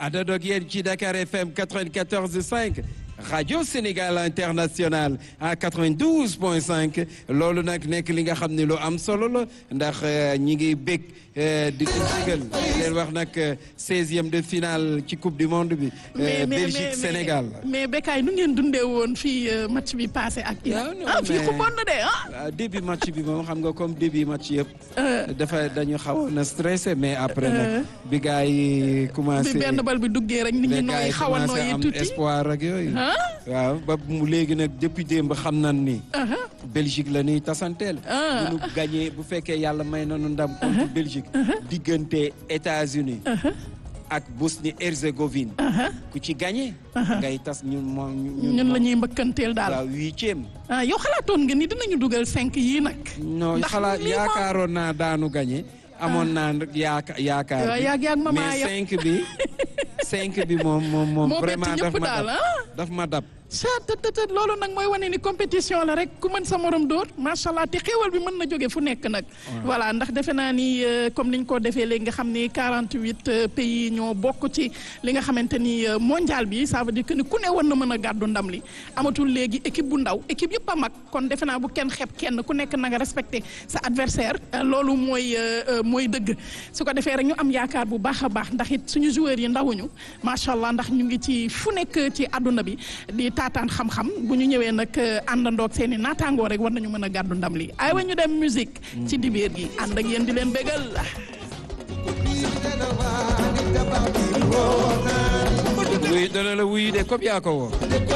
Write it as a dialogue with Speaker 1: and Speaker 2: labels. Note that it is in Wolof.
Speaker 1: àndandoog yéen ci Dakar FM 94.5 rajo Sénégal international à 92.5 loolu nag nekk li nga xam ne lu am solo la ndax ñi ngi bég di digal leen wax nag seizième de finale ci coupe du monde bi. Belgique Sénégal.
Speaker 2: mais Bécaye nu ngeen dundee woon fii match bi passé ak. ah fii xumoon na de ah.
Speaker 1: début match bi moom xam nga comme début match yëpp. dafa dañu xawoon a stressé mais après nag. bi gars yi commencé
Speaker 2: bi benn bal bi duggee rek nit ñi nooy xaw a nooyi tuuti
Speaker 1: am espoir ak yooyu. waaw ba mu léegi nag depuis démb xam nan ni. Belgique la ñuy tasanteel. bu ñu gagné bu fekkee yàlla may nañu ndam contre Belgique. diggante États-Unis ak Bosnie Herzégovine. ku ci gagné. ngay tas ñun moom
Speaker 2: ñun la ñuy mbëkkanteel daal.
Speaker 1: waaw huitième.
Speaker 2: ah yow xalaatoon nga ni dinañu dugal cinq yii nag.
Speaker 1: non xalaat yaakaaroon naa daanu gagné. amoon naa yaaka yaakaar bi mais cinq bi cinq bi moom moom moom vraiment daf ma dab daf ma dab
Speaker 2: chattt loolu nag mooy wane ni compétition la rek ku mën sa morom dóor macha allah te xéewal bi mën na jóge fu nekk nag voilà ndax defe naa ni comme niñ ko defee léegi nga xam ni 48 pays ñoo bokk ci li nga xamante ni mondial bi ça veut dire que ni ku ne war na mën a gàddu ndam li amatul léegi équipe bu ndaw équipe yëpp a mag kon defe naa bu kenn xeeb kenn ku nekk na nga respecté sa adversaire loolu mooy mooy dëgg su ko defee rek ñu am yaakaar bu baax a baax ndax it suñu joueurs yi ndawuñu macha allah ndax ñu ngi ci fu nekk ci àdduna bi di taataan xam-xam bu ñu ñëwee nag àndandoog seen i naataangoo rek war nañu mën a gàddu ndam li ay wa ñu dem musique ci dibeer gi ànd ak yéen di leen bégal
Speaker 1: wuy dana la wuy de comme yaa ko woo